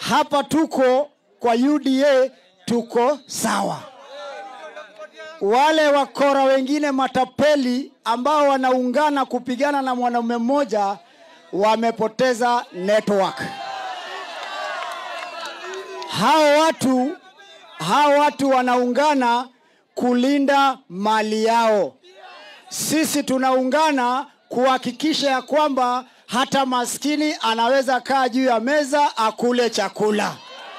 hapa tuko kwa UDA tuko sawa. Wale wakora wengine matapeli ambao wanaungana kupigana na mwanaume mmoja wamepoteza network. Hao watu hao watu wanaungana kulinda mali yao. Sisi tunaungana kuhakikisha ya kwamba hata maskini anaweza kaa juu ya meza akule chakula.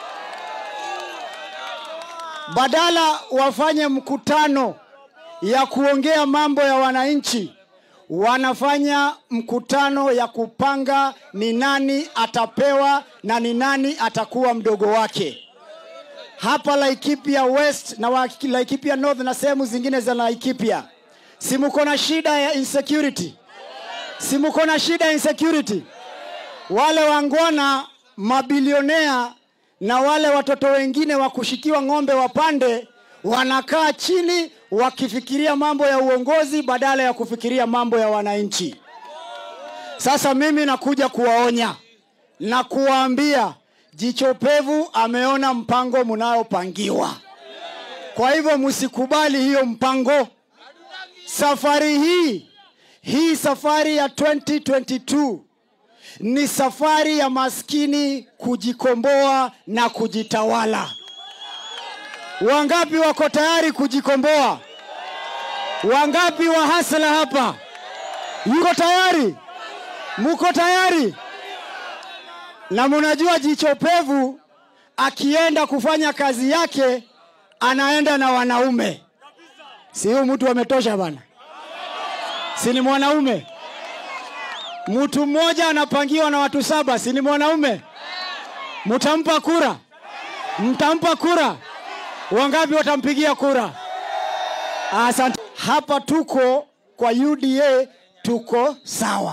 Badala wafanye mkutano ya kuongea mambo ya wananchi, wanafanya mkutano ya kupanga ni nani atapewa na ni nani atakuwa mdogo wake. Hapa Laikipia West na wa- Laikipia North na sehemu zingine za Laikipia, si mko na shida ya insecurity? Si mko na shida ya insecurity? Wale wangwana mabilionea na wale watoto wengine wa kushikiwa ng'ombe wapande wanakaa chini wakifikiria mambo ya uongozi badala ya kufikiria mambo ya wananchi. Sasa mimi nakuja kuwaonya na kuwaambia jicho pevu ameona mpango mnayopangiwa. Kwa hivyo msikubali hiyo mpango. Safari hii hii safari ya 2022 ni safari ya maskini kujikomboa na kujitawala. Wangapi wako tayari kujikomboa? Wangapi wa hasla hapa? Yuko tayari? Muko tayari? Na munajua jicho pevu akienda kufanya kazi yake anaenda na wanaume. Si huyu mtu ametosha bana? Si ni mwanaume? Mtu mmoja anapangiwa na watu saba, si ni mwanaume? Mtampa kura? Mtampa kura? Wangapi watampigia kura? Asante. Hapa tuko kwa UDA tuko sawa.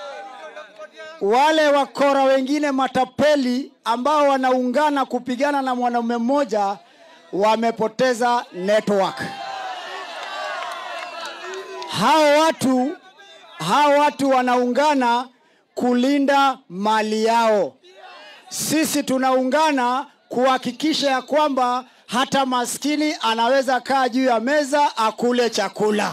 Wale wakora wengine matapeli ambao wanaungana kupigana na mwanaume mmoja wamepoteza network. Hao watu hao watu wanaungana kulinda mali yao. Sisi tunaungana kuhakikisha ya kwamba hata maskini anaweza kaa juu ya meza akule chakula.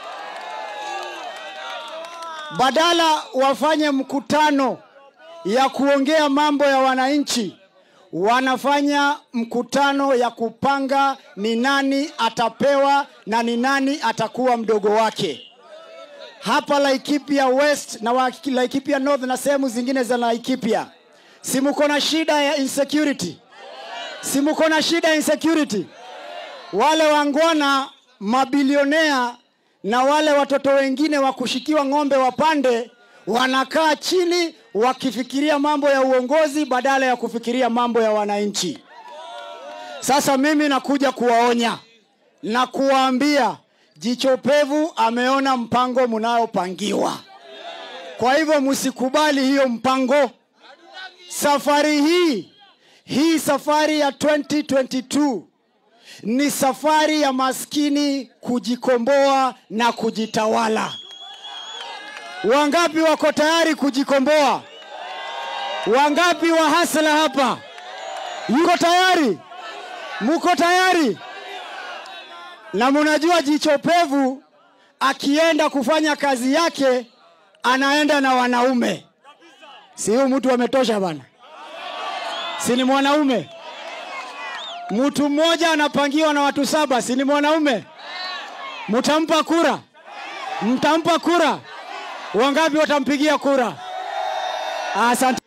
Badala wafanye mkutano ya kuongea mambo ya wananchi, wanafanya mkutano ya kupanga ni nani atapewa na ni nani atakuwa mdogo wake. Hapa Laikipia West na wa- Laikipia North na sehemu zingine za Laikipia, si mko na shida ya insecurity? Si mko na shida ya insecurity? Wale wangwana mabilionea na wale watoto wengine wa kushikiwa ng'ombe wapande wanakaa chini wakifikiria mambo ya uongozi badala ya kufikiria mambo ya wananchi. Sasa mimi nakuja kuwaonya na kuwaambia jicho pevu ameona mpango mnayopangiwa. Kwa hivyo msikubali hiyo mpango. Safari hii hii safari ya 2022 ni safari ya maskini kujikomboa na kujitawala. Wangapi wako tayari kujikomboa? Wangapi wa hasla hapa? Yuko tayari? Muko tayari? Na munajua jicho pevu akienda kufanya kazi yake anaenda na wanaume. Si huyu mtu ametosha bana? Si ni mwanaume? Mtu mmoja anapangiwa na watu saba, si ni mwanaume? Mtampa kura? Mtampa kura? Wangapi watampigia kura? Asante.